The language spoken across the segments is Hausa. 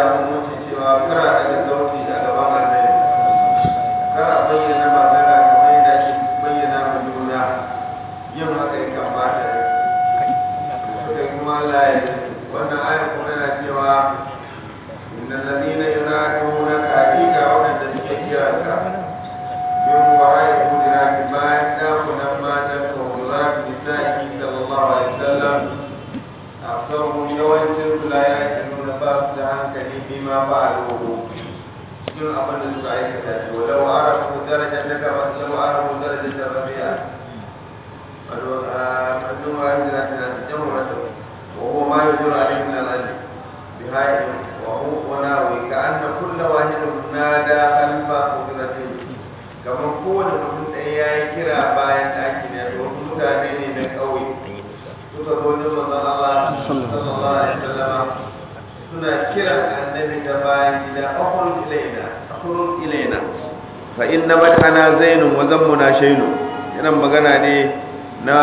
hukunci cewa kara daga sauti a gaban annabi kar a bayyana magana kamar yadda ake bayyana ma juna yin haka ya kamata suka yi kuma Allah ya wannan ayar kuma yana cewa inna ladina yunaduna ka hakika wadanda suke kira ka min wara'i hujurati bayan dakunan matan ka hujurati nisa'i sallallahu alaihi wasallam aksaru yawancin su la ya'tuna ba su da hankali bima fa'aluhu cikin abin da suka aikata shi walau arafu darajar daga wasu arafu darajar da rabi'a wato a manzon wa yin zata na cikin wata wa huwa ma yajuru alaihi min al-ajr bi hayy wa huwa wa nawi ka anna kullu wahidin nada alfa qudratin kamar kowane mutum ɗaya ya yi kira bayan ɗaki ne da wasu mutane ne na ƙauye suka zo wajen manzon Allah sallallahu alaihi wasallam suna kiran annabi da bayan gida akhruj ilaina akhruj ilaina fa inna madhana zainun wa zammuna shaynu yana magana ne na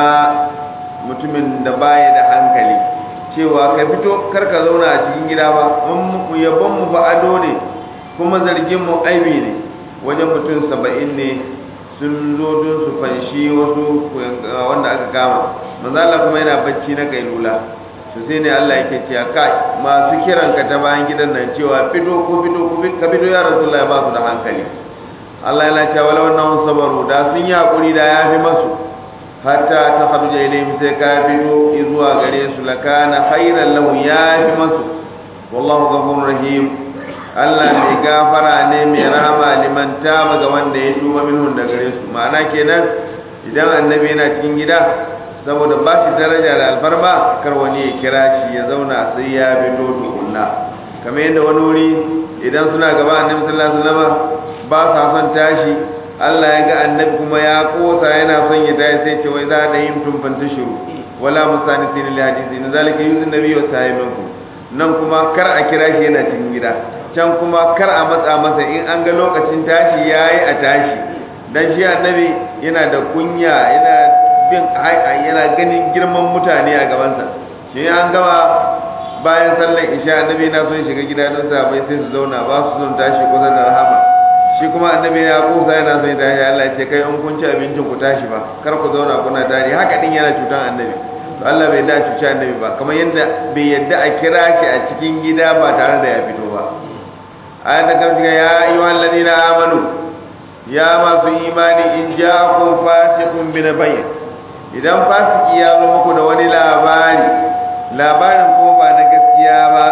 mutumin da baya da hankali cewa ka fito kar ka zauna a cikin gida ba mun mu yabon mu fa ado ne kuma zargin mu aibi ne wajen mutum saba'in ne sun zo don su fanshi wasu wanda aka kama manzala kuma yana bacci na kailula su sai ne Allah yake cewa kai masu kiran ka ta bayan gidan nan cewa fito ko fito ko ka fito ya rasulullahi ba su da hankali Allah yana cewa wala wannan sabaru da sun yi hakuri da yafi masu hatta ta kharuja ilayhim sai ka fito zuwa gare su lakana khairan lahu yafi masu wallahu ghafurur rahim Allah mai gafara ne mai rahama liman taba ga wanda ya tuba minhun da gare su ma'ana kenan idan annabi yana cikin gida saboda ba shi daraja da alfarma kar wani ya kira shi ya zauna sai ya fito tukunna kamar yadda wani wuri idan suna gaba annabi sallallahu alaihi wasallam ba sa son tashi Allah ya ga annabi kuma ya kosa yana son ya tashi sai ce wai za da yin tumfan shiru wala musanisin li hadisi in zalika yuzun nabi wa sahibanku nan kuma kar a kira shi yana cikin gida can kuma kar a matsa masa in an ga lokacin tashi yayi a tashi dan shi annabi yana da kunya yana bin yana ganin girman mutane a gabansa shi an gama bayan sallar isha annabi yana son shiga gida don sahabbai sai su zauna ba su son tashi kusa da rahama shi kuma annabi ya kusa yana son tashi Allah ya ce kai in kun ci abincin ku tashi ba kar ku zauna kuna tare haka din yana cutan annabi to Allah bai da cuci annabi ba kamar yadda bai yadda a kira shi a cikin gida ba tare da ya fito ba ayat da kan ya ayyuhal ladina amanu ya masu imani in ja'akum fasiqun bi nabayin idan fasiki ya zo muku da wani labari labarin ko ba na gaskiya ba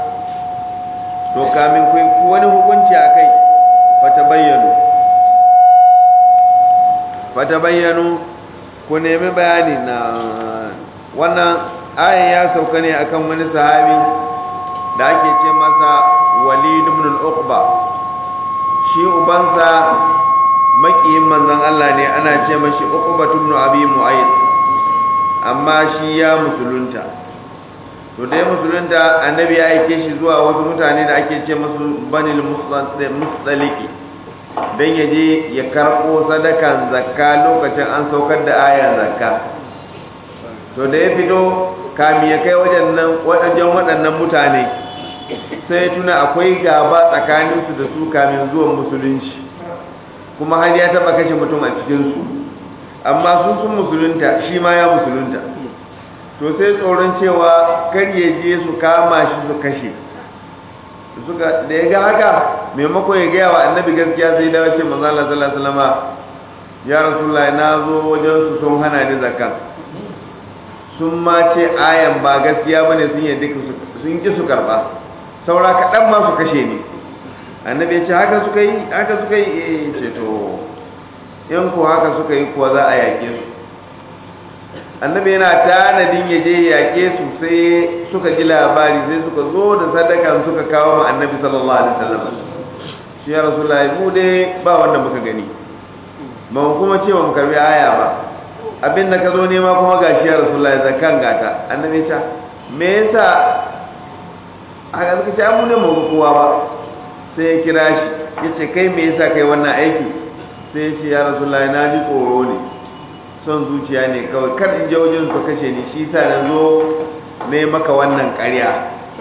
to kamin ku wani hukunci a kai fata bayyano fata bayyano ku nemi bayani na wannan ayan ya sauka ne akan wani sahabi da ake ce masa walid ibn al-uqba shi ubansa makiyin manzon Allah ne ana ce mashi uqbatu ibn abi mu'ayyid amma shi ya musulunta to da ya musulunta annabi ya aike shi zuwa wasu mutane da ake ce musu banil mustaliki dan ya je ya karɓo sadakan zakka lokacin an saukar da ayan zakka to da ya fito kami ya kai wajen wajen waɗannan mutane sai tuna akwai gaba tsakaninsu da su kamin zuwan musulunci kuma har ya taba kashe mutum a cikinsu amma sun sun musulunta shi ma ya musulunta to sai tsoron cewa kar ya je su kama shi su kashe suka da ya ga haka maimakon ya gaya wa annabi gaskiya sai dawo ce manzo Allah sallallahu alaihi wasallam ya rasulullahi na zo wajen su sun hana ni zakka sun ma ce ayan ba gaskiya bane sun yadda sun ki su karba saura kaɗan ma su kashe ni annabi ya ce haka suka yi haka suka yi eh ce to in ko haka suka yi kuwa za a yaƙe su annabi yana tanadin ya je yaƙe su sai suka ji labari sai suka zo da sadakan suka kawo ma annabi sallallahu alaihi wasallam shi ya rasulullahi mu dai ba wanda muka gani ba mu kuma ce mu karbi aya ba abin da ka zo nema kuma gashi ya rasulullahi zakan gata annabi ya ce me yasa haka suka ce an mu ne mu kowa ba sai ya kira shi ya ce kai me yasa kai wannan aiki sai ya ce ya rasulullahi na ji tsoro ne son zuciya ne kawai kar in je wajen su kashe ni shi sa na zo ne maka wannan ƙarya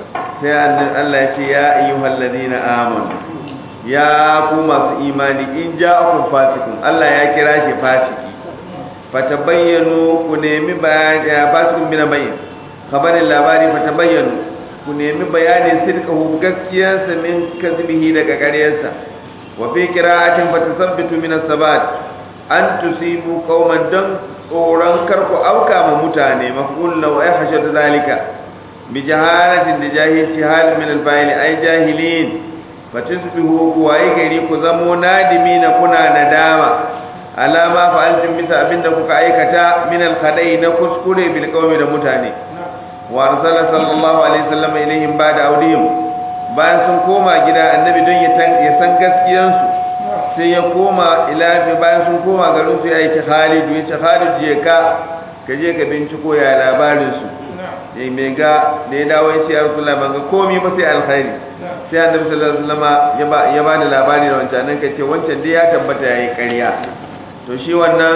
sai Allah ya ce ya ayyuhal ladina amanu ya ku masu imani in ja'akum fasikun Allah ya kira shi fasiki fatabayyanu ku nemi bayani fasikun bin bayyin khabarin labari fatabayyanu ku nemi bayanin sirkahu gaskiyarsa min kazbihi daga ƙaryarsa wa fi qira'atin fatasabbitu min as-sabat an tusibu qauman dan tsoron karku auka ma mutane maf'ul law ay hashadu zalika bi jahalatin da jahilci hal min al-fa'il ay jahilin fatusbihu ku waye gari ku zamo nadimina kuna nadama alama fa'altum bisa abinda kuka aikata min al-khada'i na kuskure bil qawmi da mutane wa arsala sallallahu alaihi wasallam ilaihim ba'da audihim bayan sun koma gida annabi don ya san gaskiyansu sai ya koma ila bayan sun koma garin su ya aiki Khalid ya ce Khalid je ka ka je ka binciko ya labarin su eh me ga da ya dawo ya ce ya Rasulullah ban ga komai ba sai alkhairi sai annabi sallallahu alaihi wasallam ya ba ya ba da labari da wancan nan kace wancan dai ya tabbata yayi ƙarya to shi wannan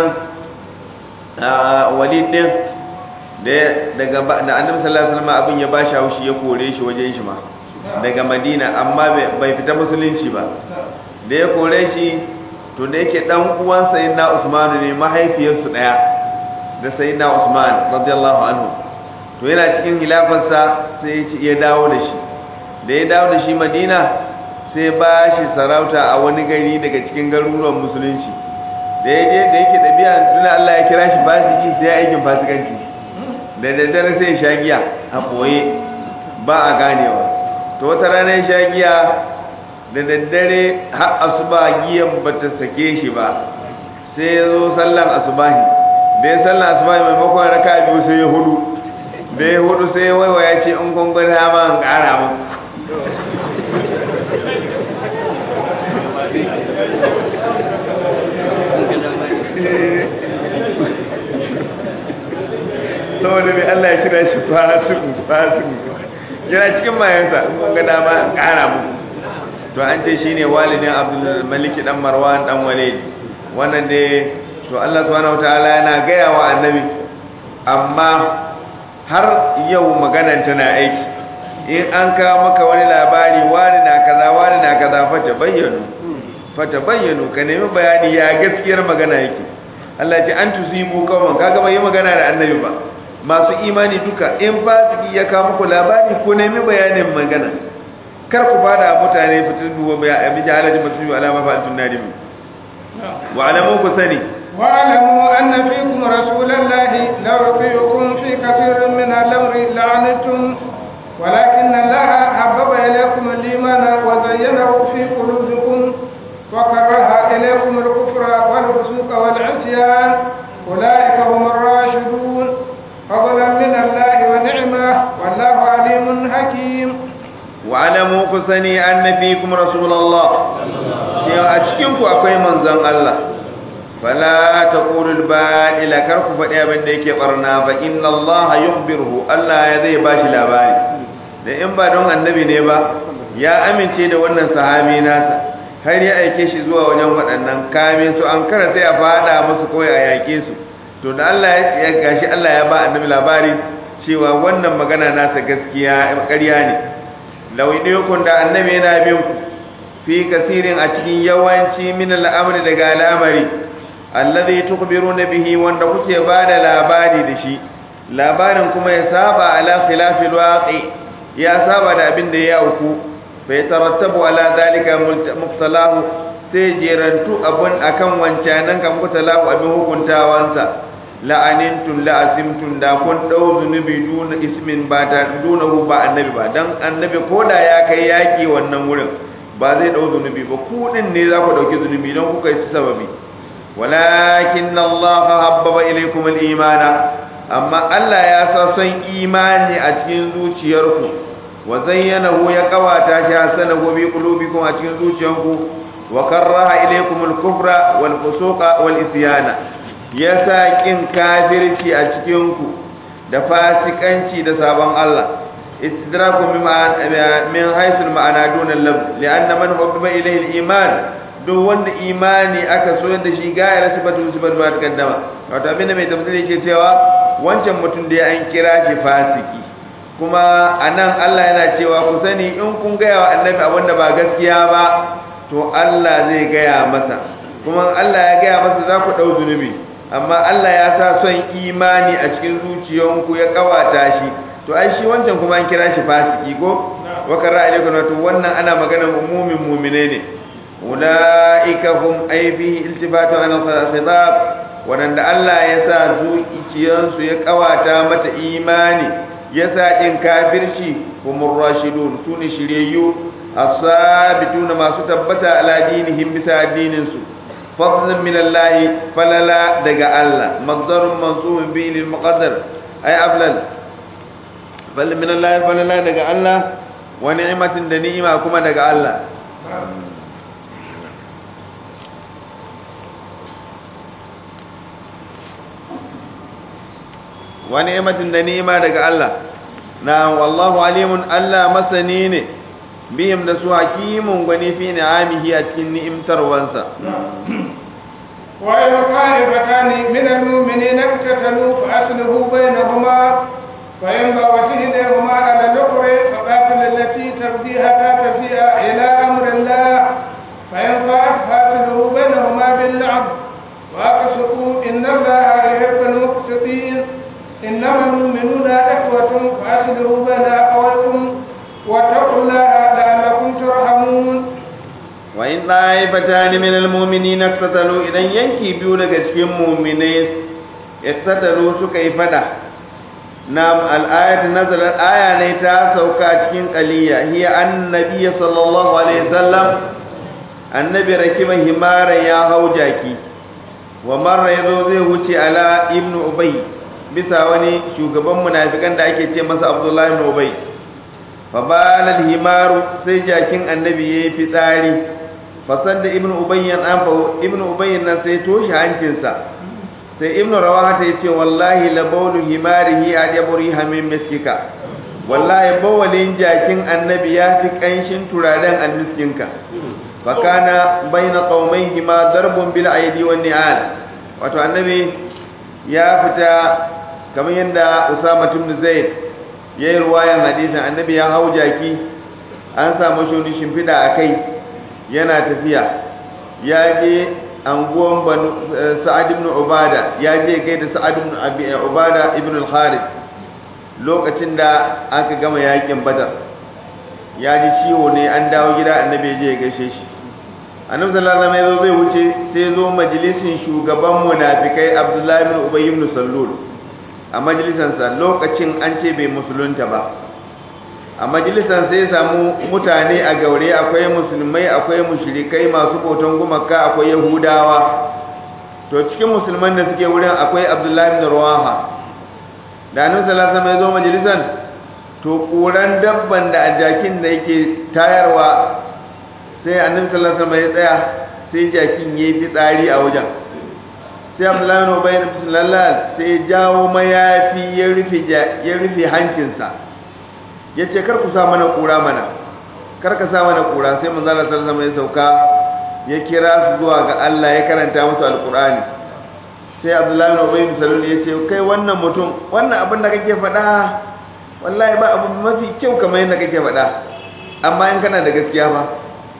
walid din da daga da annabi sallallahu alaihi wasallam abin ya ba shi haushi ya kore shi wajen shi ma daga Madina amma bai fita musulunci ba da ya kore shi to da yake dan uwan sayyidina Usman ne mahaifiyarsu daya da sayyidina Usman radiyallahu anhu to yana cikin hilafarsa sai ya dawo da shi da ya dawo da shi Madina sai ba shi sarauta a wani gari daga cikin garuruwan musulunci da ya je da yake dabi'a tuna Allah ya kira shi fasiki sai aikin fasikanci da daddare sai ya sha giya a boye ba a ganewa to wata rana ya sha giya da daddare har asuba giyan ba ta sake shi ba sai ya zo sallan asubahi da ya sallan asubahi maimakon raka biyu sai ya hudu da ya hudu sai ya waiwa ya ce in gungun hama an kara mu saboda mai Allah ya kira shi fasiku fasiku yana cikin mayansa in gungun dama an kara mu to an ce shine walidin Abdul Malik dan Marwan dan Walid wannan dai to Allah subhanahu wataala yana gaya wa annabi amma har yau maganan tana aiki in an kawo maka wani labari wani na kaza wani na kaza fata bayyanu fata bayyanu ka nemi bayani ya gaskiyar magana yake Allah ce an tusibu kawman kaga bai yi magana da annabi ba masu imani duka in fasiki ya kawo muku labari ko nemi bayanin magana kar ku fada mutane fitin duwa bai a miji halaji mutum alama fa'altun nadimi wa alamu ku sani واعلموا أن فيكم رسول الله لو يطيعكم في كثير من الأمر لعنتم ولكن الله حبب إليكم الإيمان وزينه في قلوبكم وكره إليكم الكفر والفسوق والعصيان أولئك هم الراشدون فضلا من الله ونعمة والله عليم حكيم wa'alamu ku sani anna fikum rasulullah cewa a cikin ku akwai manzon Allah fala taqulul ba'ila kar ku faɗi abin da yake barna fa inna Allah yukhbiruhu Allah ya zai bashi labari da in ba don annabi ne ba ya amince da wannan sahabi nasa har ya aike shi zuwa wajen waɗannan kame su an kara sai a fada musu kawai a yaƙe su to da Allah ya gashi Allah ya ba annabi labari cewa wannan magana nasa gaskiya ƙarya ne lauidiyukun da annabi yana bin ku fi kasirin a cikin yawanci min al'amri daga al'amari allazi tukbiruna bihi wanda kuke bada labari da shi labarin kuma ya saba ala khilafil waqi ya saba da abin da ya auku fa yatarattabu ala dalika muqtalahu sai jerantu abun akan wancanan kan muqtalahu abin hukuntawansa la'anintun la'asimtun da kun dau zunubi duna ismin ba ta dunahu ba annabi ba dan annabi koda ya kai yaki wannan wurin ba zai dau zunubi ba ku din ne za ku dauki zunubi don kuka yi sababi walakin Allah habbaba ilaykum al-iman amma Allah ya sa son imani a cikin zuciyarku wa zayyanahu ya kawata shi hasanahu bi qulubikum a cikin zuciyarku wa karraha ilaykum al-kufra wal fusuqa wal isyana ya sa ƙin kafirci a cikinku da fasikanci da sabon Allah istidraku min haisul ma'ana dunan lab li'anna man hubba ilayhi al-iman duk wanda imani aka so da shi gayar sifatu sifatu ba takaddama wato abinda mai tafsiri yake cewa wancan mutum da ya an kira shi fasiki kuma anan Allah yana cewa ku sani in kun gaya wa annabi abinda ba gaskiya ba to Allah zai gaya masa kuma Allah ya gaya masa za ku ɗau zunubi amma Allah ya sa son imani a cikin zuciyanku ya kawata shi to ai shi wancan kuma an kira shi fasiki ko wa kara alaikum to wannan ana magana umumin mu'mine ne ulaika hum ay fihi iltifatu an khitab wadanda Allah ya sa zuciyansu ya kawata mata imani ya sa din kafirci humur rashidun sune shiryayyu as-sabituna masu tabbata ala dinihim bisa addinin su فضلا من الله فللا دغ الله مقدر منصوب به للمقدر اي افلل فضل من الله فللا دغ الله ونعمه دنيمه كما دغ الله ونعمه دنيمه دغ الله نعم والله عليم الله مسني ne bihim da su hakimun gwani fi ni'amihi a cikin ni'imtarwansa وإن طائفتان من المؤمنين اقتتلوا فأصلحوا بينهما فإن بغت إليهما على الأخرى فقاتل التي تبغي حتى تفيء إلى أمر الله فإن فاءت فأصلحوا بينهما بالعدل وأقسطوا إن الله يحب المقسطين إنما المؤمنون إخوة فأصلحوا بين أخويكم واتقوا الله لعلكم ترحمون wa in ɗaifata min almu'minina iqtatalu idan yanki biyu daga cikin mu'minai iqtatalu suka yi fada nam al-ayat nazalat aya ne ta sauka cikin qaliya hiya annabi sallallahu alaihi wasallam annabi rakiba himara ya hau jaki wa marra yazo zai wuce ala ibnu ubay bisa wani shugaban munafikan da ake ce masa abdullahi ibn ubay fa balal himaru sai jakin annabi yayi fitsari fasar da ibn ubayyan an fa ibn ubayyan nan sai toshe hancinsa sai ibn rawaha ta yace wallahi la bawlu himarihi ajaburi hamin miskika wallahi bawalin jakin annabi ya fi kanshin turaren almiskinka fa kana baina qaumaihi ma darbun bil aidi wan ni'al wato annabi ya fita kamar yadda usama ibn zaid yayi ruwayan hadisin annabi ya hau jaki an samu shi shimfida a kai yana tafiya ya je anguwan banu sa'ad ibn ubada ya je gaida sa'ad ibn abi ubada ibn al-harith lokacin da aka gama yakin badar ya ji ciwo ne an dawo gida annabi je ya gaishe shi annabi sallallahu alaihi wasallam zai wuce sai zo majalisin shugaban munafikai abdullahi ibn ubay ibn sallul a majalisansa lokacin an ce bai musulunta ba a majalisar sai samu mutane a gaure akwai musulmai akwai mushrikai masu bautan gumaka akwai yahudawa to cikin musulman da suke wurin akwai abdullahi bin rawaha da annabi sallallahu alaihi wasallam ya zo majalisar to kuran dabban da ajakin da yake tayarwa sai annabi sallallahu alaihi wasallam ya tsaya sai jakin yayi fitsari a wajen sai abdullahi bin ubay bin sallallahu sai jawo mayafi ya rufe ya rufe hancinsa ya ce kar ku sa mana kura mana kar ka sa mana kura sai manzo Allah sallallahu alaihi ya sauka ya kira su zuwa ga Allah ya karanta musu alqur'ani sai Abdullahi bin Ubay bin Salul ya ce kai wannan mutum wannan abin da kake faɗa wallahi ba abu mafi kyau kamar yadda kake faɗa amma in kana da gaskiya ba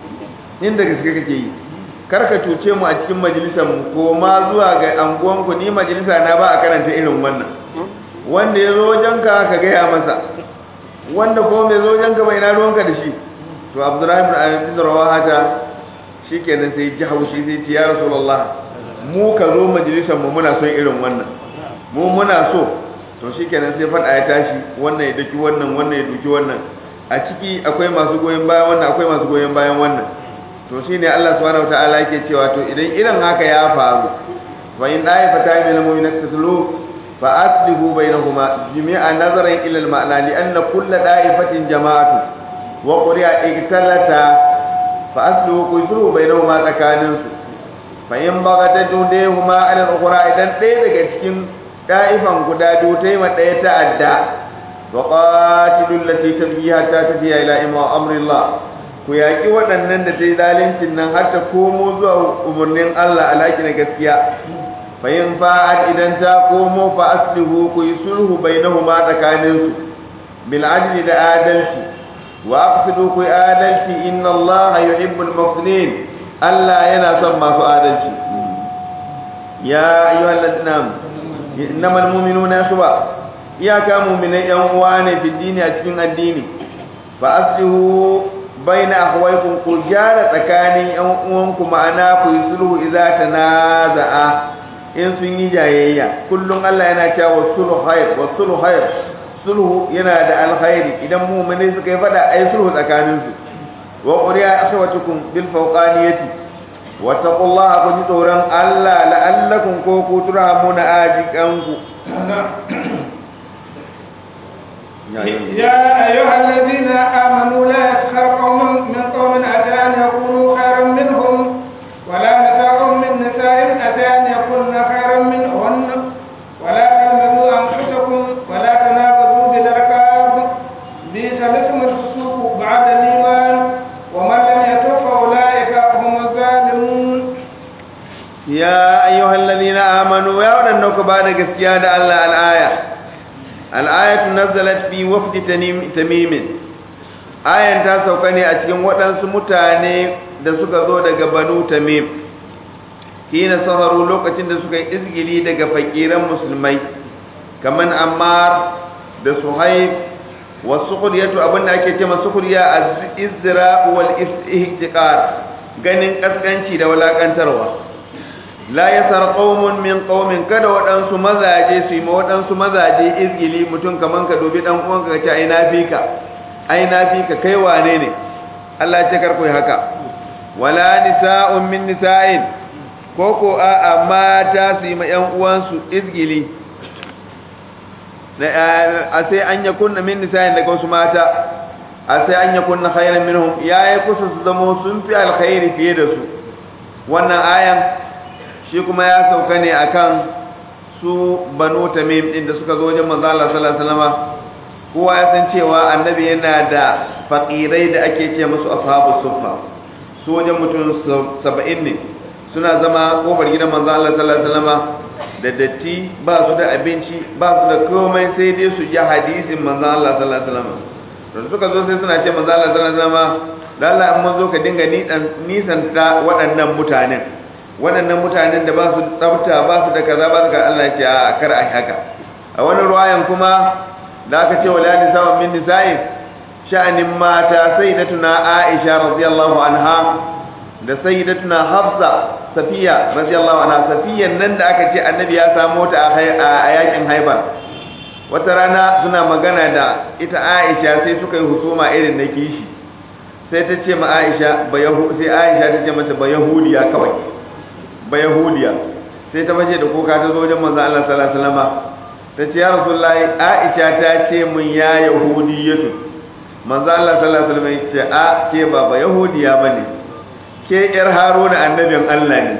in da gaskiya kake yi kar ka cuce mu a cikin majalisar mu ko ma zuwa ga anguwan ku ni majalisa na ba a karanta irin wannan wanda ya zo wajenka ka gaya masa wanda kuma bai zo wajenka bai na ruwanka da shi to abdullahi ibn abi rawaha ta shikenan sai ji haushi sai ce ya rasulullah mu ka zo majalisar mu muna son irin wannan mu muna so to shikenan sai fada ya tashi wannan ya daki wannan wannan ya duki wannan a ciki akwai masu goyon bayan wannan akwai masu goyon bayan wannan to shine Allah subhanahu wataala yake cewa to idan irin haka ya faru fa in da'ifata min al-mu'minati taslu fa aslihu bainahuma jami'a nazaran ila al-ma'na li anna kull da'ifatin jama'atu wa quri'a iktalata fa aslihu kuyzuru bainahuma tsakanin su fa in bagata dudehuma ala al-ukhra idan ɗaya daga cikin da'ifan guda biyu ta yi ma ɗaya ta'adda wa qatilul lati tabghi hatta tafiya ila imma amrillah ku yaƙi waɗannan da ta yi zalincin nan har ta komo zuwa umarnin Allah alaƙi na gaskiya fa yin fa'ad idan ta komo fa aslihu ku yi sulhu bainahuma tsakaninsu bil adli da adalci wa aqsidu ku adalci inna Allah yuhibbul muqsitin Allah yana son masu adalci ya ayyuhal ladina innamal mu'minuna suba iyaka mu'minai yan uwa ne fi dini a cikin addini fa aslihu baina akhwaykum ku gyara tsakanin yan uwanku ma'ana ku yi sulhu idza tanaza'a in sun yi jayayya kullum Allah yana cewa sulhu khair wa sulhu khair sulhu yana da alkhairi idan mu'mini suka yi fada ai sulhu tsakanin su wa quriya akhawatukum bil fawqaniyati wa taqullaha ku ji tsoron Allah la'allakum ko ku turhamuna ajikanku يا أيها الذين آمنوا لا يسخر قوم من قوم أتى أن يكونوا خيرا منهم ولا نساء من نساء أتى أن يكون خيرا منهن ولا تلمزوا أنفسكم ولا تنابزوا بالألقاب بئس الاسم الفسوق بعد الإيمان ومن لم يتب فأولئك هم الظالمون يا أيها الذين آمنوا يا ودنك بعد gaskiya da Allah al-aya al-ayatu nazalat fi wafd tamim ayan ta sauka ne a cikin waɗansu mutane da suka zo daga banu tamim hina saharu lokacin da suka yi izgili daga fakiran musulmai kaman ammar da suhaib wa sukuriyatu abinda ake cewa sukuriya az-izra wal istihqar ganin kaskanci da walakantarwa la yasar qaumun min qaumin kada waɗansu mazaje su yi ma waɗansu mazaje izgili mutum kaman ka dubi dan uwanka ka ce ai na fika ai na fika kai wane ne Allah ya ce kar ku yi haka wala nisa'un min nisa'in ko ko a mata su yi ma ƴan uwansu izgili a sai an ya kunna min nisa'in daga wasu mata a sai an ya kunna khairan minhum yayi kusa su zamo sun fi alkhairi fiye da su wannan ayan shi kuma ya sauka ne akan su banu tamim din da suka zo wajen manzo Allah sallallahu alaihi wasallam kowa ya san cewa annabi yana da faqirai da ake ce musu ashabu suffa su wajen mutum 70 ne suna zama kofar gidan manzo Allah sallallahu alaihi wasallam da datti ba su da abinci ba su da komai sai dai su ji hadisin manzo Allah sallallahu alaihi wasallam to suka zo sai suna ce manzo Allah sallallahu alaihi wasallam dan Allah in mun zo ka dinga nisan ta waɗannan mutanen waɗannan mutanen da ba su tsafta ba su da kaza ba su ga Allah ce a kar a haka a wani ruwayan kuma da aka ce wala nisa'un min nisa'i sha'anin mata sayyidatuna Aisha radiyallahu anha da sayyidatuna Hafsa Safiya radiyallahu anha Safiyan nan da aka ce annabi ya samu ta a yakin Haibar wata rana suna magana da ita Aisha sai suka yi husuma irin na kishi sai ta ce ma Aisha ba sai Aisha ta ce mata ba yahudiya kawai ba yahudiya sai ta bace da kuka ta zo wajen manzo Allah sallallahu alaihi wasallam ta ce ya rasulullahi aisha ta ce mun ya yahudiyatu manzo Allah sallallahu alaihi wasallam ya ce a ke ba ba yahudiya bane ke yar haruna annabin Allah ne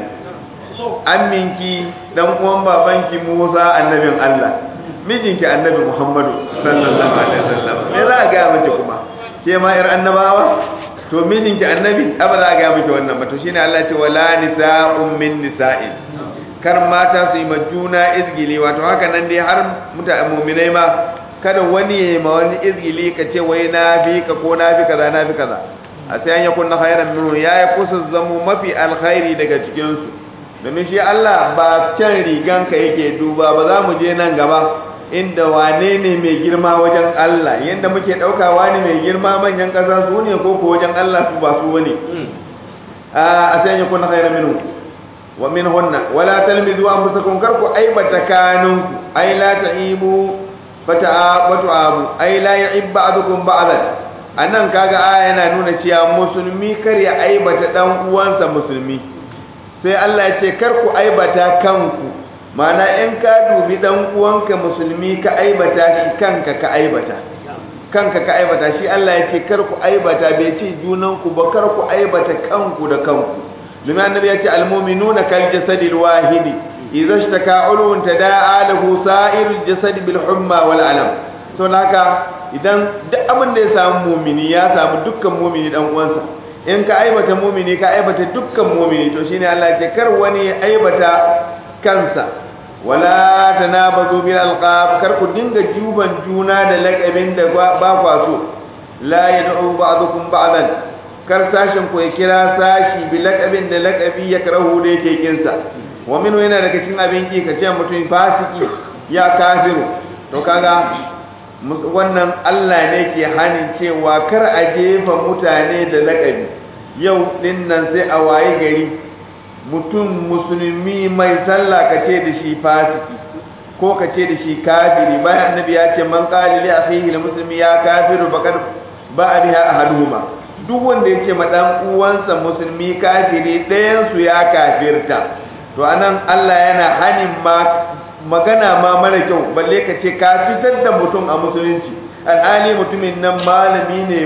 amminki dan uwan babanki Musa annabin Allah mijinki annabi Muhammadu sallallahu alaihi wasallam me za ga miki kuma ke ma yar annabawa to mijinki annabi aba za ga miki wannan ba to shine Allah ya ce wala nisa'un min nisa'in kar mata su yi ma juna izgili wato haka nan dai har mutane mu'minai ma kada wani ya yi ma wani izgili ka ce wai na fi ka ko na fi kaza na fi kaza a sai an yakun na khairan minhu ya yi kusa zamo mafi alkhairi daga cikin su domin shi Allah ba can riganka yake duba ba za mu je nan gaba inda wane ne mai girma wajen Allah yadda muke ɗauka wani mai girma manyan ƙasa su ne ko ko wajen Allah su ba su wani a sai ya kuna khairan minhu wa min hunna wala talmizu anfusakum karku aibata kanunku ay la ta'ibu fata'abatu abu ay la ya'ib ba'dukum ba'dan anan kaga aya yana nuna cewa musulmi kar ya aibata dan uwansa musulmi sai Allah ya ce karku aibata kanku mana in ka dubi dan uwanka musulmi ka aibata shi kanka ka aibata kanka ka aibata shi Allah ya ce kar ku aibata bai ce junan ku ba kar ku aibata kanku da kanku domin annabi ya ce almu'minuna kal jasadil wahidi idza ishtaka ulun tada'a lahu sa'irul jasad bil humma wal alam to haka idan duk abin da ya samu mu'mini ya samu dukkan mu'mini dan uwansa in ka aibata mu'mini ka aibata dukkan mu'mini to shine Allah ya ce kar wani ya aibata kansa wala tanabazu bil alqab kar ku dinga juban juna da laqabin da ba kwa so la yad'u ba'dukum ba'dan kar sashin ku ya kira sashi bi laqabin da laqabi ya karahu da yake kinsa wa min yana daga cikin abin ki kace mutum fasiki ya kafiru to kaga wannan Allah ne ke hanin cewa kar a jefa mutane da laqabi yau din nan sai a waye gari mutum musulmi mai sallah kace da shi fasiki ko kace da shi kafiri bayan annabi ya ce man qala li akhihi muslimi ya kafiru bakar ba biha ahaduhuma duk wanda yake ma dan uwansa musulmi kafiri ɗayan su ya kafirta to anan Allah yana hanin ma magana ma mara kyau balle ka ce ka fitar da mutum a musulunci alhali mutumin nan malami ne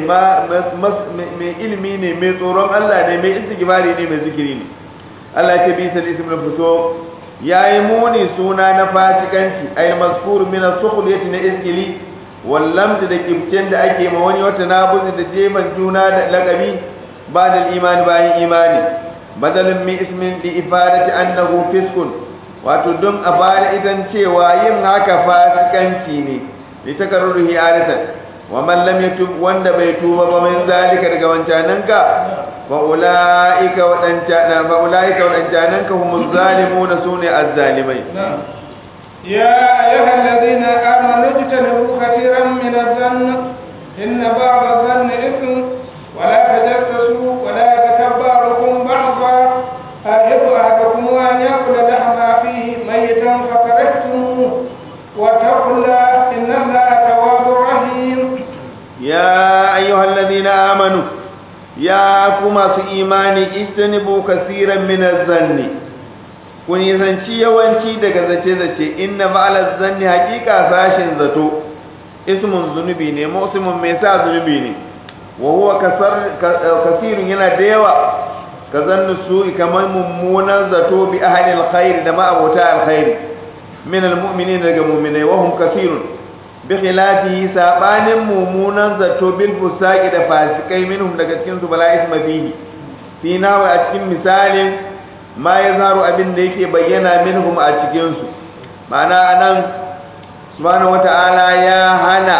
mai ilimi ne mai tsoron Allah ne mai istighfari ne mai zikiri ne Allah ya ce bi sal ismul fuso yayi muni suna na fasikanci ay mazkur min as-sukhliyati na iskili wallamta da kibcin da ake ma wani wata nabuzi da jeban juna da laqabi ba da imani bayan imani badalin min ismin li ifadati annahu fiskun wato don a bada idan cewa yin haka fasikanci ne li takarruhi adatan wa man lam yatub wanda bai tuba ba min zalika daga wancananka fa ulaika wadanta fa ulaika wadancananka humuz zalimuna sune azzalimai يا أيها الذين آمنوا اجتنبوا كثيرا من الظن إن بعض الظن إثم ولا تجسسوا ولا يغتب بعضكم بعضا أحب أحدكم أن يأكل لحم أخيه ميتا فكرهتموه واتقوا الله إن الله تواب رحيم يا أيها الذين آمنوا يا كما في إيماني اجتنبوا كثيرا من الظن ku nisanci yawanci daga zace-zace inna ba'alar zanni hakika sashin zato ismun zunubi ne musulmin mai sa zunubi ne wa huwa kasirun yana da yawa ka zannu su kamar mummunan zato bi ahli alkhair da ma abota alkhair min almu'minin daga mu'minai wa hum kasirun bi khilafihi sabanin mummunan zato bil fusaqi da fasikai minhum daga cikin su bala isma fihi fi nawa a cikin misalin ma ya zaru abin da yake bayyana minhum a cikinsu ma'ana anan subhanahu wata'ala ya hana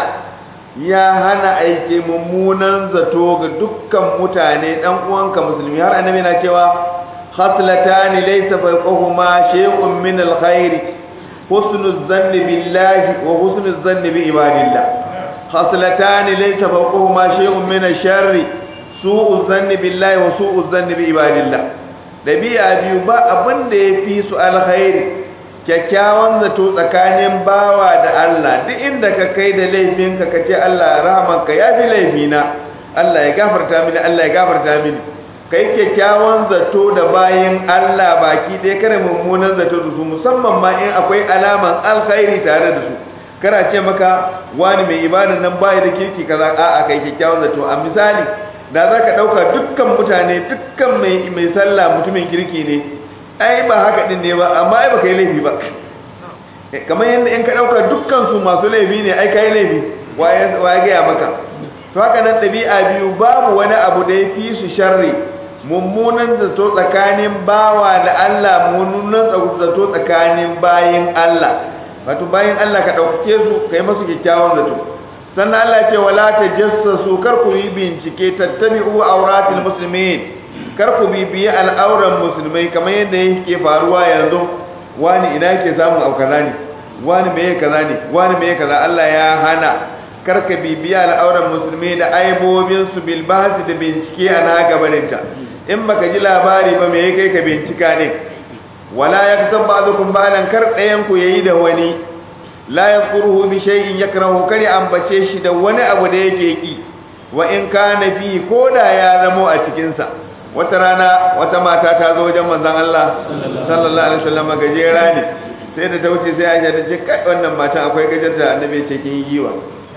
ya hana aike mummunan zato ga dukkan mutane dan uwanka musulmi har annabi na cewa khaslatani laysa fawqahuma shay'un min alkhair husnul zanni billahi wa husnul zanni bi ibadillah khaslatani laysa fawqahuma shay'un min alsharri su'u zanni billahi wa su'u zanni bi ibadillah dabi'a biyu ba abin da ya fi su alkhairi kyakkyawan zato tsakanin bawa da Allah duk inda ka kai da laifinka ka ce Allah rahamanka ya fi laifina Allah ya gafarta mini Allah ya gafarta mini kai kyakkyawan zato da bayin Allah baki dai kare mummunan zato da su musamman ma in akwai alaman alkhairi tare da su kana ce maka wani mai ibadan nan bai da kirki kaza a'a kai kyakkyawan zato a misali da za ka ɗauka dukkan mutane dukkan mai sallah mutumin kirki ne ai ba haka ɗin ne ba amma ai ba ka yi laifi ba kamar yadda in ka ɗauka dukkan su masu laifi ne ai ka yi laifi wa ya gaya maka to haka nan ɗabi'a biyu babu wani abu da ya fi su sharri mummunan zato tsakanin bawa da Allah mummunan zato tsakanin bayin Allah wato bayin Allah ka ɗaukake su ka yi masu kyakkyawan zato sannan Allah ce wala tajassasu kar ku yi bincike tattabi'u auratil muslimin kar ku bibiyi al'auran musulmai kamar yadda yake faruwa yanzu wani ina yake samun au kaza ne wani meye kaza ne wani meye kaza Allah ya hana kar ka bibiyi al'auran musulmai da aibobin su bil bahsi da bincike a na gabaninta in baka ji labari ba me kai ka bincika ne wala yaktab ba'dukum ba'dan kar ɗayan ku yayi da wani la yadhkuruhu bi shay'in yakrahu kari ambace shi da wani abu da yake ki wa in kana fi koda ya zamo a cikin sa wata rana wata mata ta zo wajen manzon Allah sallallahu alaihi wasallam gajera ne sai da ta wuce sai Aisha ta ce kai wannan matan akwai gajar da annabi ya ce kin yi giwa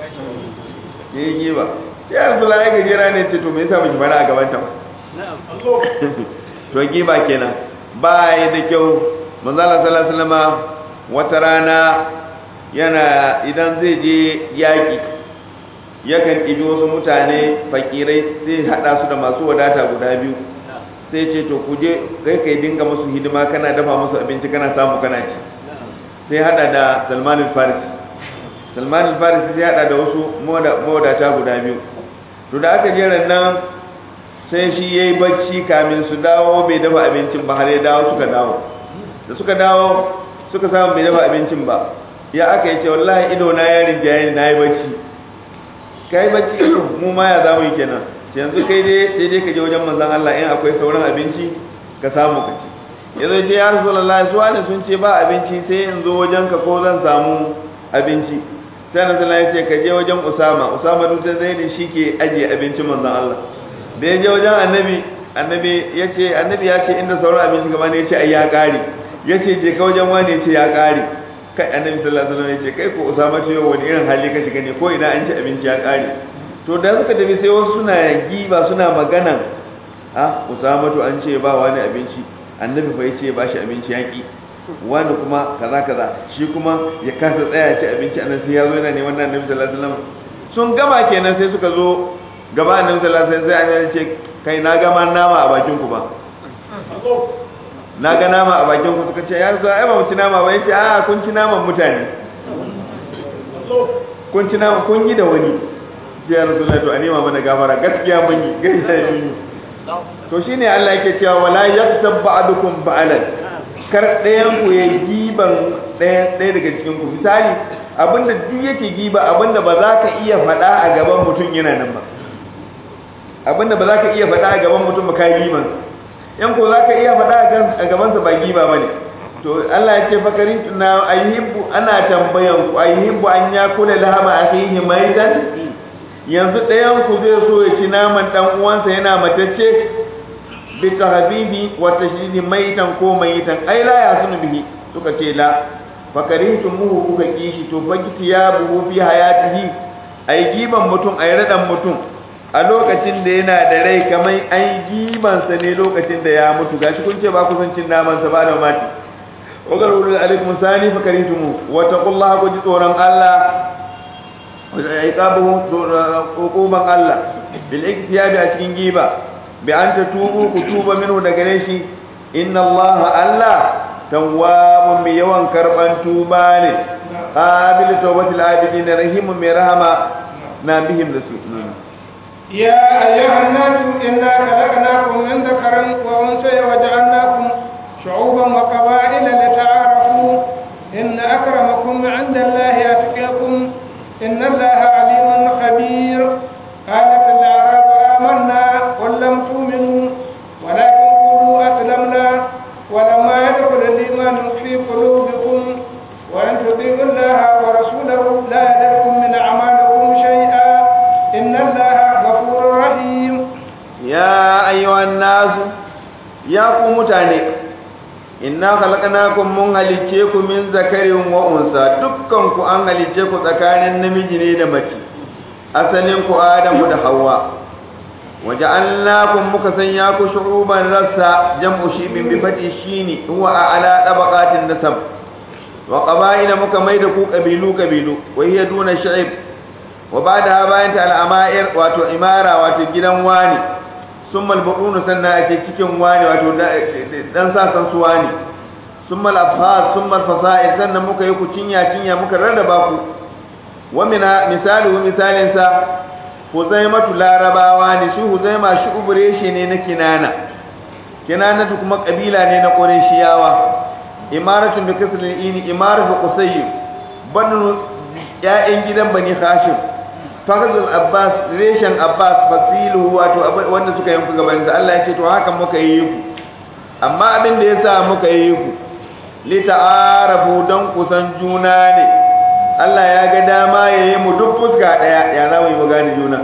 kin yi giwa sai Abdullahi gajera ne ce to me yasa miki bana a gaban ta to giba kenan ba yi da kyau manzon Allah sallallahu alaihi wasallam wata rana yana idan zai je yaƙi yakan ɗibi wasu mutane fakirai zai haɗa su da masu wadata guda biyu sai ce to kuje kai kai dinga musu hidima kana dafa musu abinci kana samu kana ci sai hada da salman al-farisi salman al-farisi sai hada da wasu mawadata guda biyu to da aka jera nan sai shi yayi bacci kamin su dawo bai dafa abincin ba har ya dawo suka dawo da suka dawo suka samu bai dafa abincin ba ya aka yi ce wallahi ido na ya rinjaye na yi bacci kai bacci mu ma ya zamu yi kenan yanzu kai dai sai dai ka je wajen manzon Allah in akwai sauran abinci ka samu ka ci yanzu ce ya rasulullahi su wani sun ce ba abinci sai in zo wajen ka ko zan samu abinci sai annabi sallallahu alaihi ce ka je wajen Usama Usama duk sai da shi ke ajiye abincin manzon Allah da ya je wajen annabi annabi ya ce annabi ya ce inda sauran abinci gaba ne ya ce ai ya kare ya ce je ka wajen wani ya ce ya kare kai annabi sallallahu alaihi wasallam ya ce kai ko Usama ce wani irin hali ka shiga ne ko ina an ci abinci ya kare to da suka tafi sai wasu suna giba suna magana a Usama to an ce ba wani abinci annabi fa yace ba shi abinci yaki wani kuma kaza kaza shi kuma ya kasa tsaya ci abinci annabi sai ya zo yana neman annabi sallallahu alaihi wasallam sun gama kenan sai suka zo gaba annabi sallallahu alaihi wasallam sai annabi ce kai na gama nama a bakin ku ba na ga nama a bakin ku suka ce ya zo ai ba mu ci nama ba yace a kun ci naman mutane kun ci nama kun yi da wani ya rasulullahi to a nema mana gafara gaskiya mun yi gaskiya mun yi to shine Allah yake cewa wala yaktab ba'dukum ba'alan kar ɗayan ku ya giban ɗaya ɗaya daga cikin ku misali abinda duk yake giba abinda ba za ka iya faɗa a gaban mutum yana nan ba abinda ba za ka iya faɗa a gaban mutum ba ka giban yan ko za ka iya faɗa a gabansa ba giba ba ne to Allah ya ce fakari na ayyubu ana tambayan ku ayyubu an ya kula lahama akhihi maidan yanzu ɗayan ku zai so ya ci naman ɗan uwansa yana matacce bi tahbibi wa tashdidi maitan ko maitan ai la yasunu bihi suka ce la fakarintumuhu kuka kishi to fakiti ya buhu fi hayatihi ai giban mutum ai radan mutum a lokacin da yana da rai kamar ai giban sa ne lokacin da ya mutu gashi kun ce ba ku san cin naman sa ba da mati wa qalu alaikum sani fakarintumu wa taqullaha ku ji tsoron Allah iqabuhu hukuman Allah bil iktiyabi a cikin giba bi an tatubu ku tuba minhu daga gare shi inna Allah Allah tawwabun mai yawan karban tuba ne qabil tawbatil abidin rahimun mai rahama na bihim da su يا أيها الناس إنا خلقناكم من ذكر وأنثى وجعلناكم شعوبا وقبائل لتعارفوا إن أكرمكم عند الله أتقاكم إن الله عليم خبير قالت الأعراب آمنا قل لم تؤمنوا ولكن قولوا أسلمنا ولما يدخل الإيمان في قلوبكم وأن تطيعوا الله ورسوله لا يلدكم من أعمالكم شيئا إن الله غفور رحيم يا أيها الناس يا قوم تاني inna khalaqnakum mun halicce ku min zakarin wa unsa dukkan ku an halicce ku tsakanin namiji ne da mace asalin ku adamu da hawa waja'alnakum muka sanya ku shu'uban rassa jam'u shibin bi fati shini huwa ala tabaqatin nasab wa qaba'ila muka maida ku kabilu kabilu wa hiya duna sha'ib wa ba'da bayan ta al'ama'ir wato imara wato gidan wani sun malbaɗunu sannan ake cikin wani wato dan sasan su wani sun malafas sun malfasa'ir sannan muka yi ku cinya cinya muka rarraba ku wamina misali wa misalinsa huzaimatu larabawa ne shi huzaima shi ubureshe ne na kinana kinanatu kuma kabila ne na ƙureshiyawa imaratun bi kasril ini imaratu qusayy banu ya'yan gidan bani hashim fahzul abbas reshen abbas fasilu wato wanda suka yanku gaban da Allah ya ce to haka muka yi ku amma abin da yasa muka yi ku li ta'arafu dan kusan juna ne Allah ya ga dama yayi mu duk fuska daya ya za mu yi mu gane juna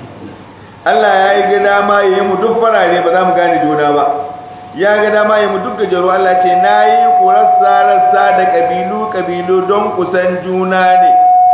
Allah ya ga dama yayi mu duk farare ba za mu gane juna ba ya ga dama yayi mu duk gajeru Allah ce nayi ku rassa rassa da kabilu kabilu don kusan juna ne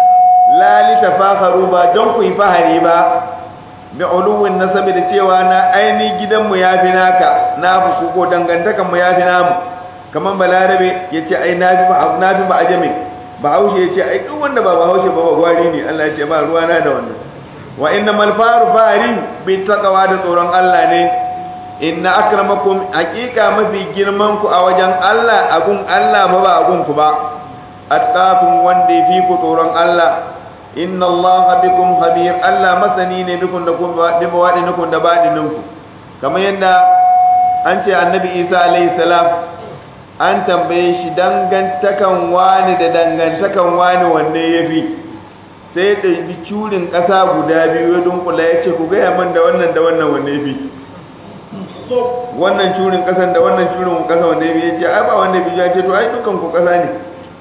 la litafakharu ba don ku yi fahari ba bi uluwin nasabi da cewa na aini gidanmu ya fi naka na fi ko dangantakan mu ya fi namu kaman balarabe ya ce ai na fi na fi ba ajami ba haushe ya ce ai duk wanda ba ba haushe ba ba gwari ne Allah ya ce ba ruwa na da wannan wa inna mal faru fari bi taqwa da tsoron Allah ne inna akramakum haqiqa mafi girman ku a wajen Allah agun Allah ba ba agun ku ba atqakum wanda yafi ku tsoron Allah inna Allah bikum khabir Allah masani ne bikun da kun da bawadi nukun da badi ninku kamar yadda an ce annabi Isa alaihi salam an tambaye shi dangantakan wani da dangantakan wani wanne yafi sai da bi curin ƙasa guda biyu ya dunkula ya ce ku gaya man da wannan da wannan wanne yafi wannan curin ƙasan da wannan curin ƙasa wanne yafi ya ce ai ba wanda bi ya ce to ai dukan ku ƙasa ne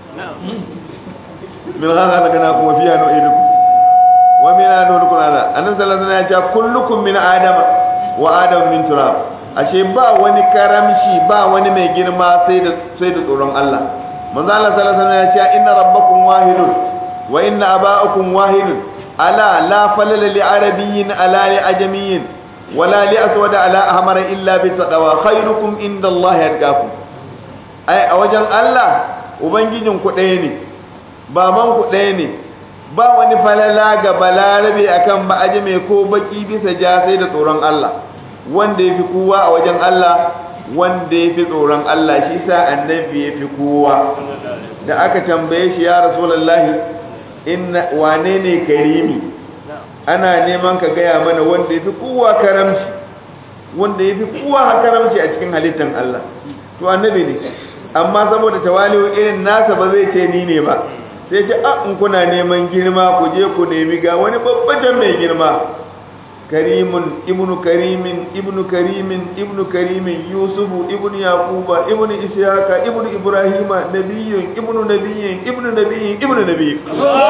min haka daga na kuma fiya no idu wa min ana nuru kun ala annabi sallallahu alaihi wasallam ya ce kullukum min adama wa adam min turab ashe ba wani karamci ba wani mai girma sai da sai da tsoron Allah manzo Allah sallallahu alaihi wasallam ya ce inna rabbakum wahidun wa inna aba'akum wahidun ala la falala li arabiyyin ala li ajamiyyin wala li aswad ala ahmar illa bi taqwa khairukum inda Allah yadgakum ai a wajen Allah ubangijin ku ɗaya ne baban ku ɗaya ne ba wani falala ga balarabe akan ba ajame ko baki bisa ja sai da tsoron Allah wanda ya fi kowa a wajen Allah wanda ya fi tsoron Allah shi sa annabi ya fi kowa da aka tambaye shi ya rasulallahi inna wane ne karimi ana neman ka gaya mana wanda ya fi kowa karamci wanda ya fi kowa karamci a cikin halittar Allah to annabi ne amma saboda tawali'u irin nasa ba zai ce ni ne ba sai ce a in kuna neman girma ku je ku nemi ga wani babban mai girma karimun ibnu karimin ibnu karimin ibnu karimin yusufu ibnu yaquba ibnu ishaqa ibnu ibrahima nabiyyun ibnu nabiyyin ibnu nabiyyin ibnu nabiyyin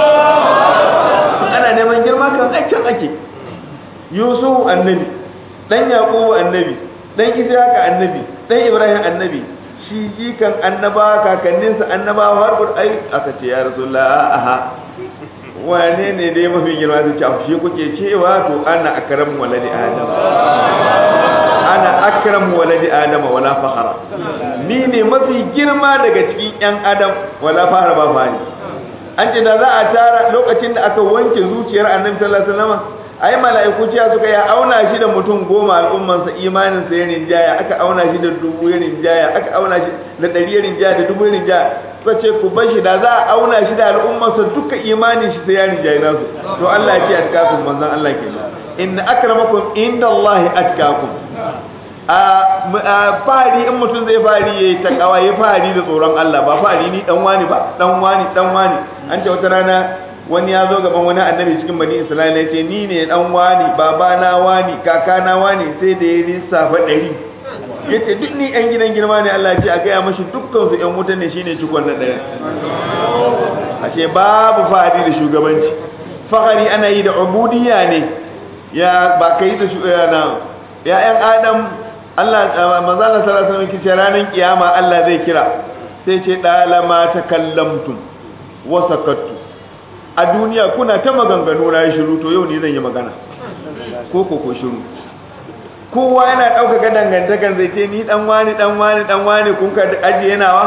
ana neman girma kan aikin ake yusufu annabi dan yaqubu annabi dan ishaqa annabi dan ibrahim annabi shi jikan annaba kakanninsa annabawa har ai aka ce ya rasulullah aha wane ne dai mafi girma ta ce shi kuke cewa to ana akram waladi adam ana akram waladi adam wala fakhara ni ne mafi girma daga cikin yan adam wala fakhara ba fani an ce da za a tara lokacin da aka wanke zuciyar annabi sallallahu alaihi wasallam ai mala'iku ciya suka ya auna shi da mutum goma al'ummansa imanin sa ya rinjaya aka auna shi da dubu ya rinjaya aka auna shi da ɗari ya rinjaya da dubu ya rinjaya suka ce ku bar shi da za a auna shi da al'ummarsa duka imanin shi sai ya rinjaye nasu to Allah ya ce atkakum manzon Allah ke inna akramakum indallahi atkakum a fari in mutum zai fari yayi takawa yayi fari da tsoron Allah ba fari ni dan wani ba dan wani dan wani an ce wata rana wani ya zo gaban wani annabi cikin bani isra'ila ya ce ni ne dan wani babana wani kakana wani sai da ya lissafa ɗari ya ce duk ni yan gidan girma ne Allah ce a gaya mashi dukkan su yan wuta ne shine cikon na ɗaya ashe babu fahari da shugabanci fahari ana yi da ubudiyya ne ya ba kai da shugabana ya yan adam Allah manzo Allah sallallahu alaihi wasallam kice ranar kiyama Allah zai kira sai ce dalama takallamtum wa sakattu a duniya kuna ta maganganu na shiru to yau ne zan yi magana ko ko ko shiru kowa yana ɗaukaka dangantakar zai ce ni ɗan wani ɗan wani ɗan wani kun ka ajiye nawa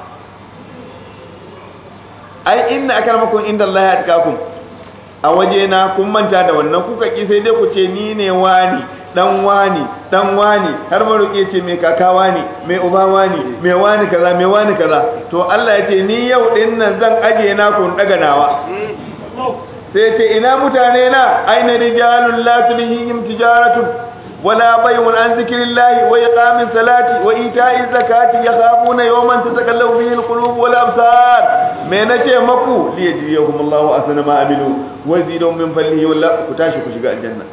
ai inna akramakum inda Allah ya atkakum a waje na kun manta da wannan kuka ki sai dai ku ce ni ne wani dan wani dan wani har maroƙe ce mai kaka wani mai uba wani mai wani kaza mai wani kaza to Allah ya ce ni yau din nan zan ajiye na kun daga nawa sai ce ina mutane na aina rijalun la tulhihim tijaratun wala bay'un an zikrillahi wa iqamis salati wa ita'iz zakati yakhafuna yawman tatakallabu fihi alqulub wal absar me nace maku li yajziyahum Allahu asna ma amilu wa zidum min fadlihi walla ku tashi ku shiga aljanna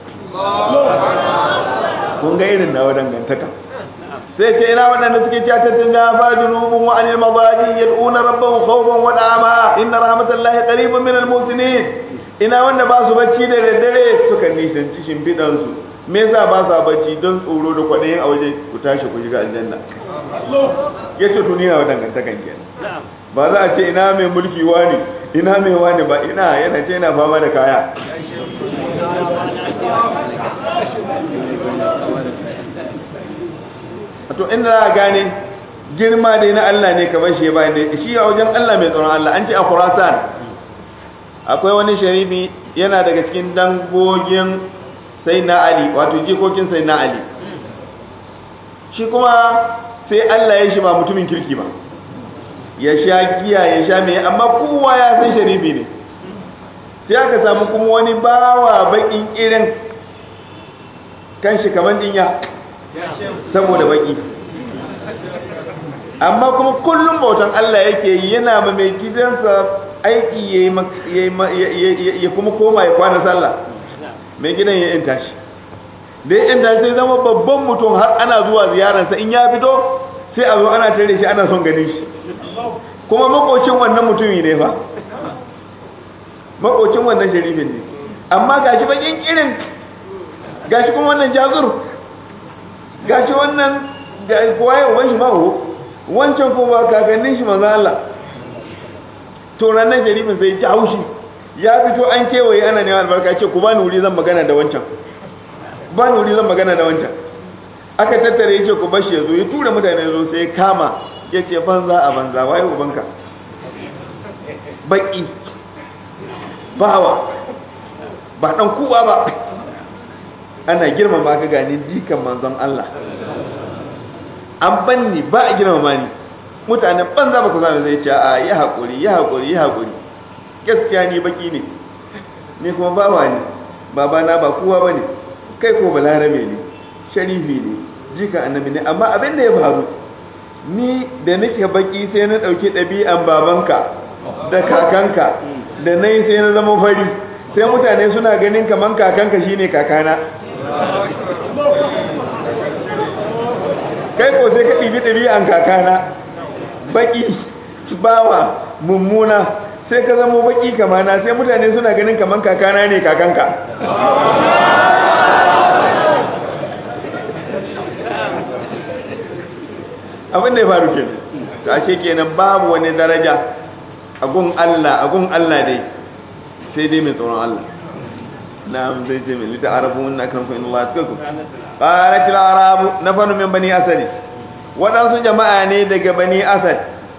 kun ga irin nawa dangantaka sai ce ina waɗanda suke cewa tattanja fa junubun wa anil madaji yad'una rabbahum khawfan wa dama inna rahmatallahi qaribun minal muhsinin ina wanda ba su bacci da daddare suka nisanci shimfidan su me yasa ba sa bacci don tsoro da kwaɗayin a waje ku tashi ku shiga aljanna yace to ni na dangantakan kenan ba za a ce ina mai mulki wani ina mai wani ba ina yana ce yana fama da kaya to inda za a gane girma dai na Allah ne kamar shi bayan da shi a wajen Allah mai tsoron Allah an ce a Khurasan akwai wani sharifi yana daga cikin dangogin sai na Ali wato jikokin sai na Ali shi kuma sai Allah ya shi ba mutumin kirki ba ya sha giya ya sha mai amma kowa ya san sharifi ne sai aka samu kuma wani bawa bakin irin kan shi kamar dinya saboda baki amma kuma kullum bautan Allah yake yi yana ma mai gidansa aiki ya kuma koma ya kwana sallah mai gidan ya yanta shi da ya yanta sai zama babban mutum har ana zuwa ziyararsa in ya fito sai a zo ana tare shi ana son ganin shi kuma makocin wannan mutumi ne fa makocin wannan sharifin ne amma gashi bakin irin gashi kuma wannan jazur gashi wannan kowa ya uban shi ma ho wancan kuma kakannin shi manzo Allah to ranar sharifin sai ji haushi ya fito an kewaye ana neman albarka ce ku bani wuri zan magana da wancan bani wuri zan magana da wancan aka tattare yace ku bashi yazo ya tura mutane yazo sai ya kama yace banza a banza waye ubanka baki bawa ba dan kuwa ba ana girmama ka gani dikan manzon Allah an banni ba a girmama ni mutanen banza ba ku zama zai ce a yi haƙuri yi haƙuri yi haƙuri gaskiya ni baki ne ni kuma bawa ne babana ba kowa ba ne kai ko balarabe ne sharifi ne jika annabi ne amma abin da ya faru ni da nake baki sai na ɗauki ɗabi'an babanka da kakanka da na yi sai na zama fari sai mutane suna ganin kaman kakanka shine kakana kai ko sai ka ɗibi ɗabi'an kakana baki bawa mummuna sai ka zama baki kamana sai mutane suna ganin kaman kakana ne kakanka abin da ya faru ke to ashe kenan babu wani daraja a gun Allah a gun Allah dai sai dai mai tsoron Allah na'am zai ce min lita arabu mun akan kun Allah tukum qalat al arabu nafanu min bani asad wadansu jama'a ne daga bani asad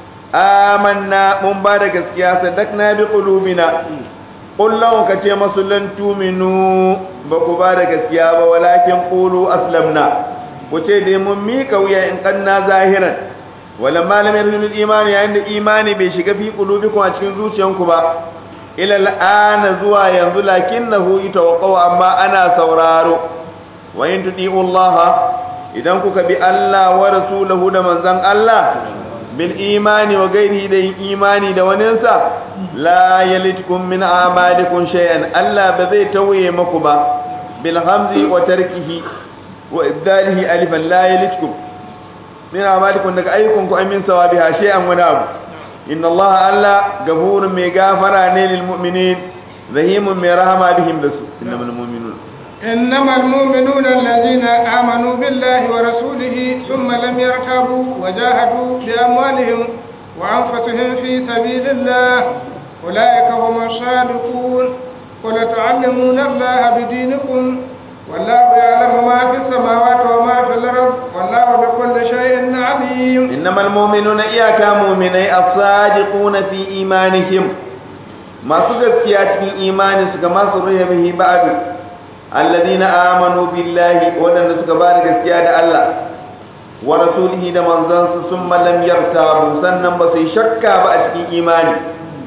amanna mun ba da gaskiya sadakna bi qulubina qul law ka ce masu lan tuminu ba ku ba da gaskiya ba walakin qulu aslamna ku ce dai mun mika wuya in kanna zahiran wala malam yadul imani yayin da imani bai shiga fi qulubikum a cikin zuciyanku ba ila al'ana zuwa yanzu lakinnahu yatawaqqau amma ana sauraro wa in tudi'u Allah idan kuka bi Allah wa rasulahu da manzon Allah bil imani wa gairi da imani da waninsa la yalitkum min a'malikum shay'an Allah ba zai tauye maku ba bil hamzi wa tarkihi wa ibdalihi alifan la yalitkum min a'malikum daga ayyukan ku amin sawabiha shay'an wani abu inna Allah alla gafurun mai gafara ne lil mu'minin rahimun mai rahama bihim da su innamal mu'minun إنما المؤمنون الذين آمنوا بالله ورسوله ثم لم يرتابوا وجاهدوا بأموالهم وأنفسهم في سبيل الله أولئك هم الصادقون ولتعلمون الله بدينكم والله يعلم ما في السماوات وما في الأرض والله بكل شيء عليم إنما المؤمنون إياك مؤمني الصادقون في إيمانهم ما سكت في إيمانهم كما سرح به بعد الذين آمنوا بالله ودن سكبار gaskiya da Allah wa rasulihi da manzansu summa lam yartabu sannan ba su shakka ba a cikin imani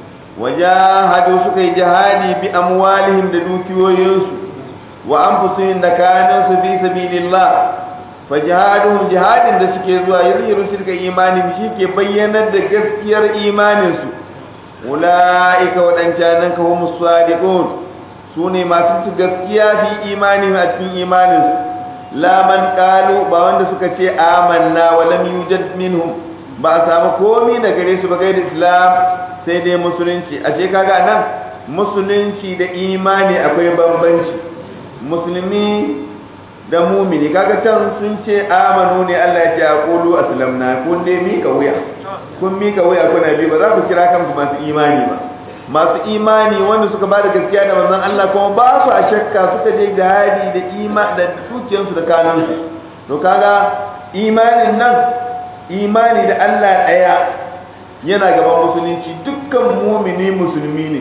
wajahadu suka yi jihadi bi amwalihim da dukiyoyinsu wa anfusihim da kayansu fi sabilillah fa jihaduhum jihadin da suke zuwa yuzhiru tilka imani shi ke bayyanar da gaskiyar imaninsu ulaika wadancanan ka humus sadiqun su ne masu gaskiya fi imani a cikin imaninsu laman kalu ba wanda suka ce amanna wa lam yujad minhum ba a samu komi da gare su ba gaida islam sai dai musulunci a ce kaga nan musulunci da imani akwai bambanci musulmi da mumini kaga can sun ce amanu ne Allah ya ce a qulu aslamna kun dai mika wuya kun mika wuya kuna bi ba za ku kira kanku masu imani ba masu imani wanda suka ba da gaskiya da manzon Allah kuma ba su a shakka suka je jihadi da ima da tuciyansu da kanansu to kaga imanin nan imani da Allah ɗaya yana gaban musulunci dukkan mumini musulmi ne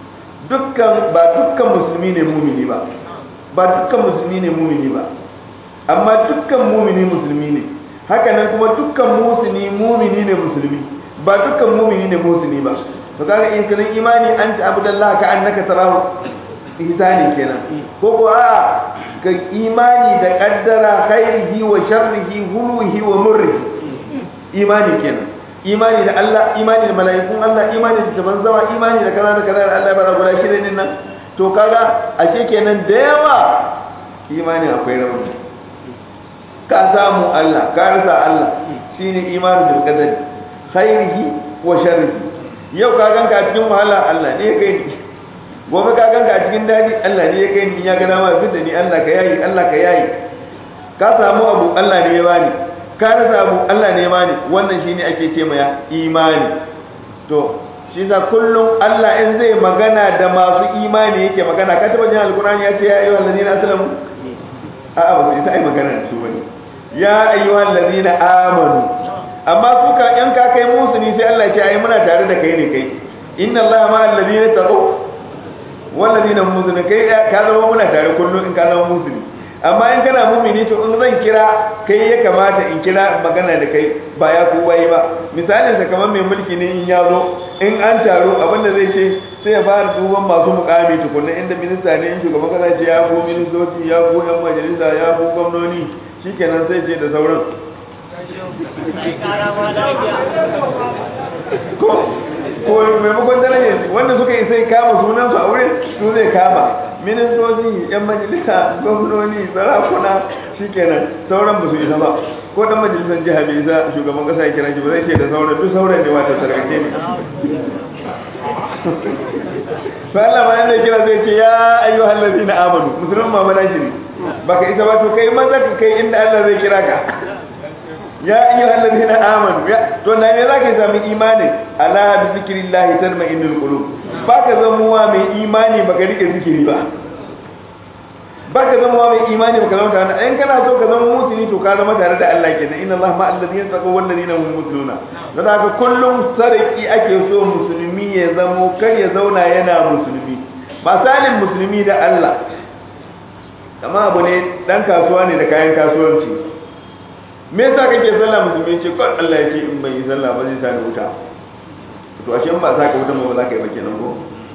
dukkan ba dukkan musulmi ne mumini ba ba dukkan musulmi ne mumini ba amma dukkan mumini musulmi ne haka nan kuma dukkan musulmi mumini ne musulmi ba dukkan mumini ne musulmi ba to kaga in kana imani an ta abudallah ka annaka tarahu ihsani kenan ko ko a ka imani da kaddara khairihi wa sharrihi hulwihi wa murrihi imani kenan imani da Allah imani da mala'ikun Allah imani da taban zawa imani da kaza da kaza da Allah ya bara guda shida din nan to kaga ashe kenan da yawa imani akwai rauni ka samu Allah ka rasa Allah shine imani bil qadari khairihi wa sharrihi yau ka ganka a cikin wahala Allah ne ya kai ni gobe ka ganka a cikin dadi Allah ne ya kai ni ya ga dama fitta ni Allah ka yayi Allah ka yayi ka samu abu Allah ne ya bani ka rasa abu Allah ne ya bani wannan shine ake ce maya imani to shi sa kullum Allah in zai magana da masu imani yake magana ka taba jin alkurani ya ce ya ayyuhal ladina aslamu a a ba sai ta yi magana da su bane ya ayyuhal ladina amanu amma su ka yan ka kai musu ni sai Allah ya ce ai muna tare da kai ne kai inna Allah ma alladina taqaw wal ladina mu'minun kai ka zama muna tare kullum in ka zama musulmi amma in kana mumini to in zan kira kai ya kamata in kira magana da kai ba ya ku bai ba misalin sa kamar mai mulki ne in ya zo in an taro abinda zai ce sai ya fara duban masu mukami tukunna inda minista ne in shugaban kasa ce ya ku ministoci ya ku yan majalisa ya ku gwamnoni shikenan sai ce da sauran ko ko maimakon darajar wanda suka yi sai kama sunansu a wurin su zai kama ministoci yan majalisa gwamnoni sarakuna shikenan sauran ba su isa ba ko dan majalisar jiha bai isa shugaban kasa ya kira shi ba zai ce da sauran duk sauran ne wata sarkace ne sai Allah ma yana kira zai ce ya ayyuhal ladina amanu musulman ma mana shi baka isa ba to kai maza ka kai inda Allah zai kira ka ya ayyuhal ladina amanu ya to na ne zaka sami imani ala bi zikrillah tatma'innul qulub baka zamuwa mai imani baka rike zikiri ba baka zamuwa mai imani baka zama tare in kana so ka zama musulmi to ka zama tare da Allah kenan inna Allah ma alladhina taqaw wal ladina hum musluna dan haka kullum sarki ake so musulmi ya zamo kar ya zauna yana musulmi ba salin musulmi da Allah kama abu ne dan kasuwa ne da kayan kasuwanci me yasa kake sallah musulmi ce ko Allah ya ce in bai yi sallah ba zai sa ni wuta to ashe in ba sa ka wuta ba za ka yi ba kenan ko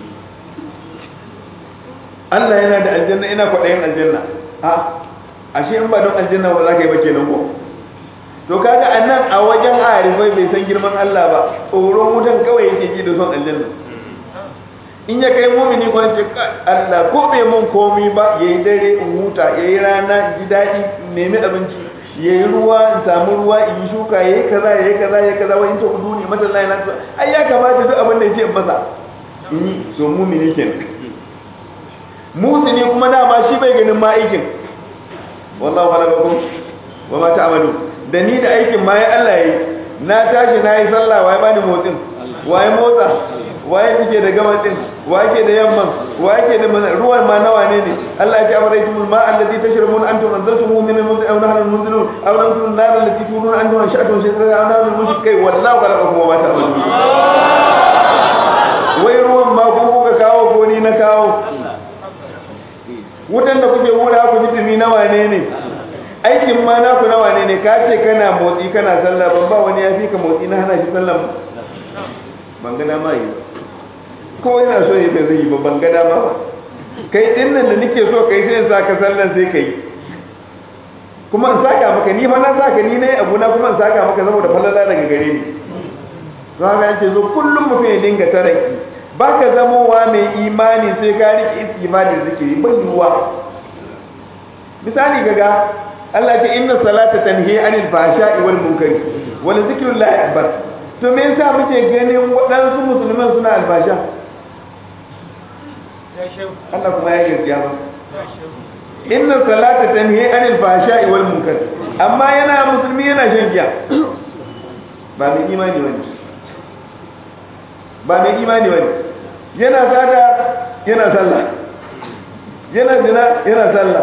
Allah yana da aljanna ina kwaɗayin aljanna a ashe in ba don aljanna ba za ka yi ba kenan ko to kaga annan a wajen arifai bai san girman Allah ba tsoron wutan kawai yake ji da son aljanna in ya kai mumini ko ce Allah ko bai mun komi ba yayi dare in huta yayi rana ji daɗi nemi abinci yayi ruwa in samu ruwa in yi shuka yayi kaza yayi kaza yayi kaza wai in ta uduni mata Allah yana ai ya kamata duk abin da yake in masa in yi so mumini kenan musuni kuma dama shi bai ganin ma aikin wallahu khalaqakum wa ma ta'malu da ni da aikin ma ya Allah yi na tashi na yi sallah waye bani motsin waye motsa waye kike da gaban din waye ke da yamman waye ke da ruwan ma nawa ne ne Allah ya ce amaraitum ma alladhi tashrabun antum anzaltumuhu min al-muzni aw nahnu al-munzilun aw antum an-nar allati tunun antum ansha'tum shajara aw nahnu al-mushrikai wallahu khalaqakum wa ma ta'malun wai ruwan ma ku kuka kawo ko ni na kawo wutan da kuke wura ku ji dumi na wane ne aikin ma naku na wane ne ka ce kana motsi kana sallah ban ba wani ya fi ka motsi na hana shi sallah ban ga dama yi ko yana so yi da zai yi ba ban ga dama ba kai din nan da nake so kai sai in saka sallan sai kai kuma in saka maka ni fa na saka ni ne abu na kuma in saka maka saboda falala daga gare ni don haka yake zo kullum mutum ya dinga taraki baka zamowa mai imani sai ka rike istimanin zikiri bai yiwuwa misali gaga Allah ta inna salata tanhi anil fahsha'i wal munkari wal zikrullahi akbar to me yasa muke ganin waɗansu musulman suna albasha Allah kuma ya gaskiya ba inna salata tanhi anil fahsha'i wal munkari amma yana musulmi yana shan giya ba mai imani bane ba mai imani bane yana sada yana sallah yana zina yana sallah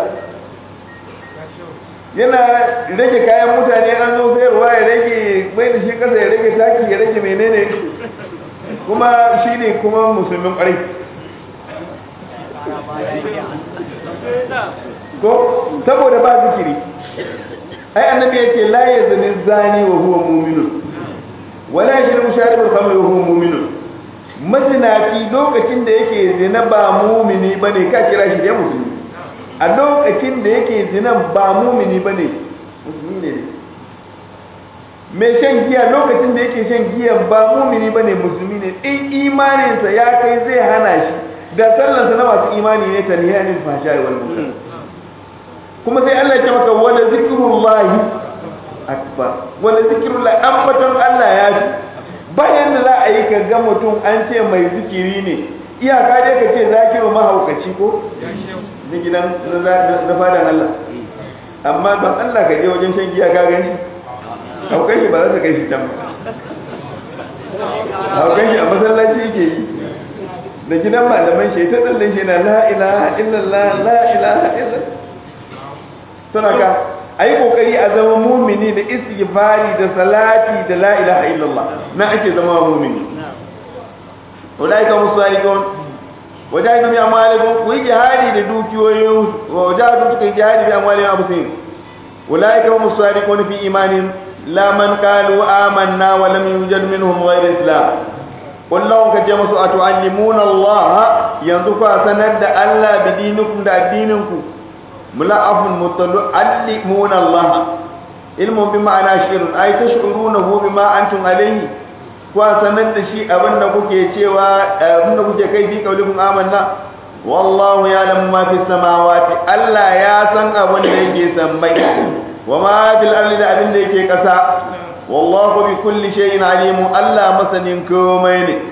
yana rage kayan mutane an zo sayarwa ya rage mai da shi kasa ya rage taki ya rage menene kuma shi ne kuma musulmin ƙwarai ko saboda ba zikiri ai annabi yake la yazni zani wa huwa mu'minun wala yashrabu sharibul khamri wa huwa mu'minun mazinaci lokacin da yake zina ba mumini bane ka kira shi da musulmi a lokacin da yake zina ba mumini bane musulmi ne mai shan giya lokacin da yake shan giya ba mumini bane musulmi ne in imaninsa ya kai zai hana shi da sallansa na masu imani ne ta niyanin fashari wal munkar kuma sai Allah ya ce maka wala zikrullahi akbar wala zikrullahi ambaton Allah ya fi bayan da za a yi ka ga mutum an ce mai zikiri ne iyaka dai ka ce zakiru mahaukaci ko na gidan na fadan Allah amma ban Allah ka je wajen shan giya ka gani haukan shi ba za ta kai shi can ba haukan shi a masallaci yake yi da gidan malaman shi ta tsallan shi na la ilaha illallah la ilaha illallah suna ka a yi kokari a zama mumini da istighfari da salati da la ilaha illallah na ake zama mumini ulaika musalikun wajahidu bi amwalikum ku yi jihadi da dukiyoyin wajahidu suka yi jihadi bi amwalihim abusin ulaika musalikun fi imanin la man qalu amanna wa lam yujad minhum ghayr islam kullum ka je musu atu'allimuna Allah yanzu ku sanar da Allah bidinikum da addininku mula'afun muta'allimuna Allah ilmun bi ma'ana shirun ay tash'urunahu bima antum alayhi ku sanar da shi abinda kuke cewa abinda kuke kai fi kaulikum amanna wallahu ya'lamu ma fi samawati Allah ya san abin da yake sammai wa ma fil ardi da abin da yake kasa wallahu bi kulli shay'in alim Allah masanin komai ne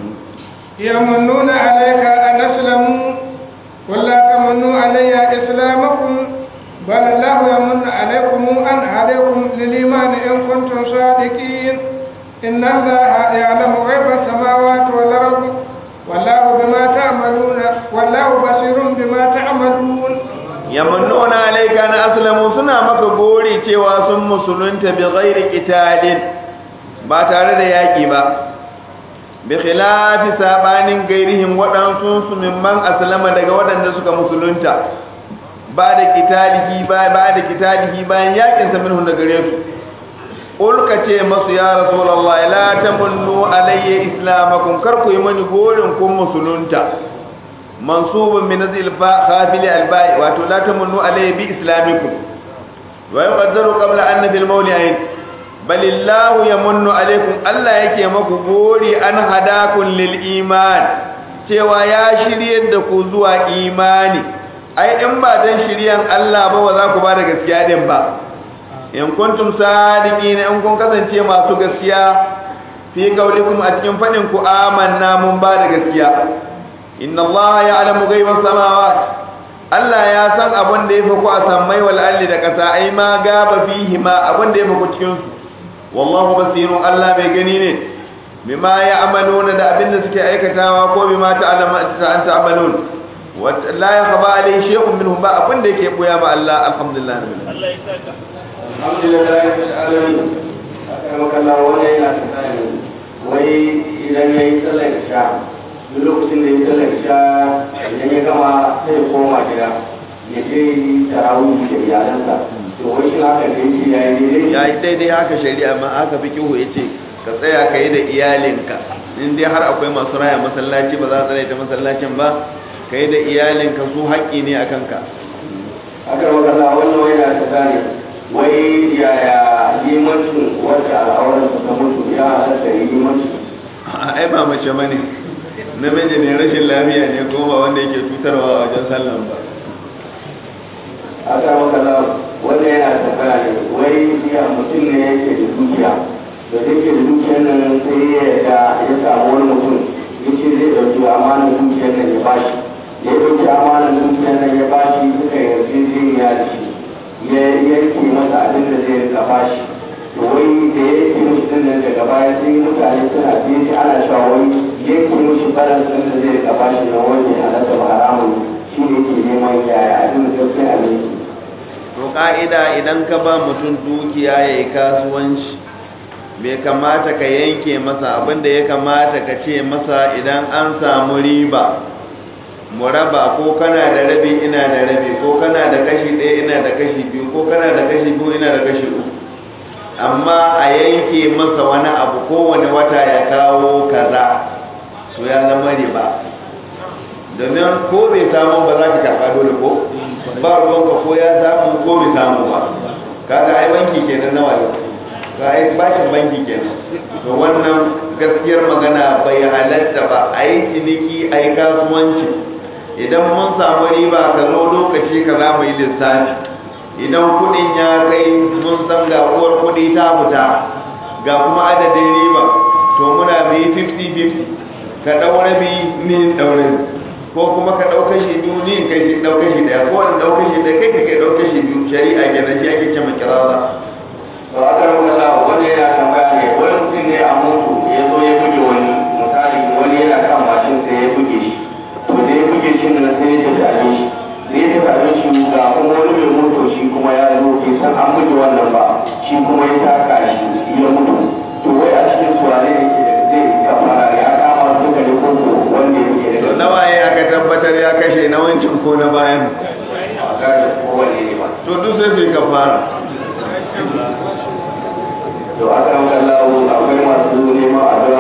yamununa alayka an aslamu ولا تمنوا علي إسلامكم بل الله يمن عليكم أن عليكم للإيمان إن كنتم صادقين إن الله يعلم غيب السماوات والأرض والله بما تعملون والله بصير بما تعملون يمنون عليك أن أسلموا سنة مكبوري cewa sun musulunta bi ghairi qitalin ba tare da yaki ba bi khilafi sabanin gairihim waɗansu su mimman aslama daga waɗanda suka musulunta ba da kitalihi ba ba da kitalihi bayan yakin sa minhu daga gare su ulka ce masu ya rasulullah la tamunnu alayya islamakum kar ku yi mani gorin kun musulunta mansubun min azil fa khafili albai wato la tamunnu alayya bi islamikum wa yuqaddaru qabla anna fil mawli'ain balillahu ya munnu alaikum Allah yake maku gori an hadakun lil iman cewa ya shiryar da ku zuwa imani ai in ba dan shiryan Allah ba ba za ku ba da gaskiya din ba in kuntum sadiqin in kun kasance masu gaskiya fi qaulikum a cikin fadin ku amanna mun ba da gaskiya inna Allah ya'lamu ghaibas samawati Allah ya san abin da ya fi ku a sammai wal alli da kasa ai ma gaba fihi ma abin da ya fi ku cikin su wallahu basirun Allah mai gani ne bima ya'maluna da abin da suke aikatawa ko bima ta'lamu an ta'malun wa la yakhfa alayhi shay'un minhum ba abin da yake boya ba Allah alhamdulillah Allah ya saka alhamdulillah rabbil alamin akan kallon wani yana tsani wai idan yayi sallar isha duk lokacin da yayi sallar isha idan ya gama sai ya koma gida ya je tarawih da iyalansa to wai shi haka da yake yayi daidai ya yi daidai haka shari'a ma aka fi kihu ya ce ka tsaya ka yi da iyalinka in dai har akwai masu raya masallaci ba za a tsare ta masallacin ba ka yi da iyalinka su haƙƙi ne a kanka aka magana wannan wai na ta gane wai yaya limancin wacce al'auran ta mutu ya halatta yi limancin ai ba mace ba ne namiji ne rashin lafiya ne ko ba wanda yake cutarwa a wajen sallan ba aka magana wanda yana tambaya ne wai ya mutum ne yake da dukiya da yake da dukiyar nan sai ya ga ya samu wani mutum ya ce zai ɗauki amanar dukiyar nan ya bashi ya ɗauki amanar dukiyar nan ya bashi suka yarjejeniya da shi ya yanke masa abin da zai rika bashi to wai da ya yanke mushi din nan daga baya sai mutane suna biye shi ana cewa wai yanke mushi balan din da zai rika bashi na wani halatta ba haramun shi ne ke neman yaya abin da gaskiya abin to ka'ida idan ka ba mutum dukiya ya yi kasuwanci bai kamata ka yanke masa abinda ya kamata ka ce masa idan an samu riba mu raba ko kana da rabi ina da rabi ko kana da kashi ɗaya ina da kashi biyu ko kana da kashi biyu ina da kashi uku amma a yanke masa wani abu kowane wata ya kawo kaza so ya zama riba domin ko bai samu ba za ka karɓa dole ko ba ruwanka ko ya samu ko bai samu ba kaga ai banki kenan nawa ne ka ai bashin banki kenan to wannan gaskiyar magana bai halatta ba a yi ciniki a yi kasuwanci idan mun samu riba ka zo lokaci ka za mu yi lissafi idan kudin ya kai mun san ga uwar kudi ta fita ga kuma adadin riba to muna mai 50-50 ka ɗaure bi ni ɗaure ko kuma ka ɗauka shi biyu ni kai shi ɗauka shi ɗaya ko wani ɗauka shi ɗaya kai ka kai ɗauka shi biyu shari'a kenan shi ake cewa kirara to aka rubuta sa wanda yana tambaya ne wani mutum ne a mutu ya zo ya buge wani misali wani yana kan mashin sai ya buge shi to da ya buge shi nan sai ya tafi abin shi da ya tafi abin shi ga kuma wani mai moto shi kuma ya zo ke san an buge wannan ba shi kuma ya taka shi ya mutu to wai a cikin suwane ne ke zai kafara ya kama duka ne ko ko wanda ya buge to daga nawa ya aka tabbatar ya kashe na wancan ko na bayan a gane ko wanne ne ba to duk sai su yi kafara to aka maka lawo akwai masu neman addu'a